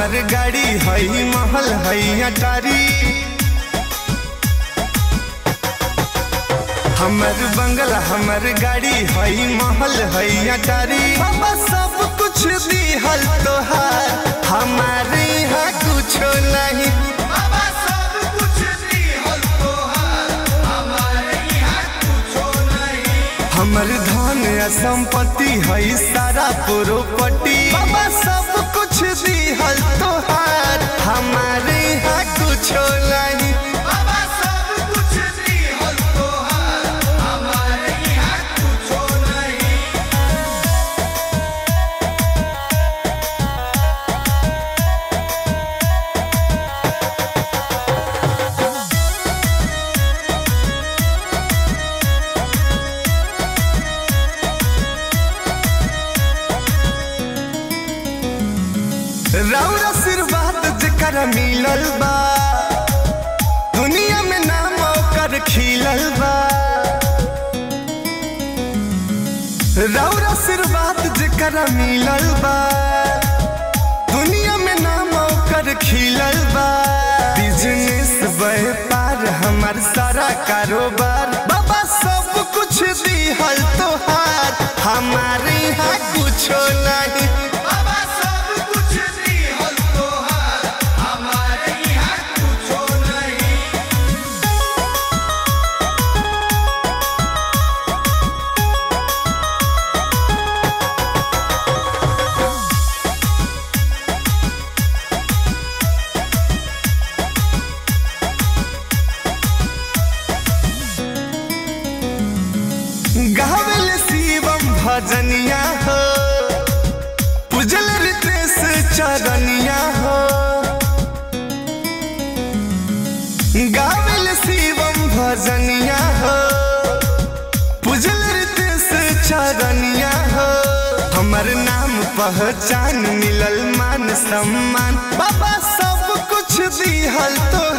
हमर गाड़ी हई महल हई अटारी हमर बंगला हमर गाड़ी हई महल हई अटारी बाबा सब कुछ दिहल तोहार हमारे यहाँ कुछो नहीं बाबा सब कुछ दिहल तोहार हमारे यहाँ कुछो नहीं हमर धन या संपत्ति हई सारा प्रोपर्टी बाबा सब कुछ दिहल तोहार हमारे यहाँ कुछो नहीं बाबा सब कुछ दिहल तोहार हमारे यहाँ कुछो नहीं राउर आशीर्वाद जेकर मिलल बा दुनिया में नाम ओकर खिलल बा राउर आशीर्वाद जेकर मिलल बा दुनिया में नाम ओकर खिलल बा बिजनेस व्यापार हमार सारा कारोबार बाबा सब कुछ दिहल तोहार हमारे यहाँ कुछो नहीं बाबा सब कुछ दिहल तोहार हमारे यहाँ कुछो नहीं गावल शिवम भजनिया हो पूजल रितेश चरनिया हो गावल शिवम भजनिया हो पूजल रितेश चरनिया हो हमर नाम पहचान मिलल मान सम्मान बाबा सब कुछ दिहल तो